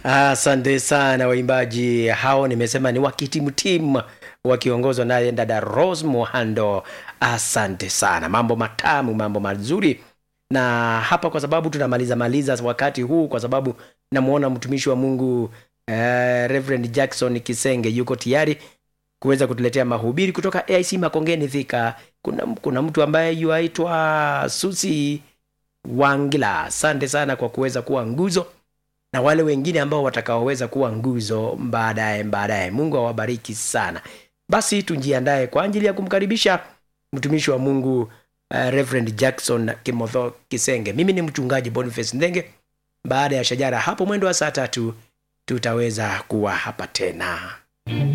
Asante sana waimbaji hao, nimesema ni wakitimtimu wakiongozwa naye dada Rose Muhando. Asante sana, mambo matamu, mambo mazuri. Na hapa kwa sababu tunamaliza maliza wakati huu, kwa sababu namwona mtumishi wa Mungu eh, Reverend Jackson Kisenge yuko tayari kuweza kutuletea mahubiri kutoka AIC Makongeni Thika. Kuna, kuna mtu ambaye yuaitwa Susi Wangila. Asante sana kwa kuweza kuwa nguzo na wale wengine ambao watakaoweza kuwa nguzo baadaye baadaye. Mungu awabariki sana. Basi tujiandae kwa ajili ya kumkaribisha mtumishi wa Mungu uh, Reverend Jackson Kimotho Kisenge. Mimi ni mchungaji Boniface Ndenge. Baada ya shajara hapo mwendo wa saa tatu tutaweza kuwa hapa tena.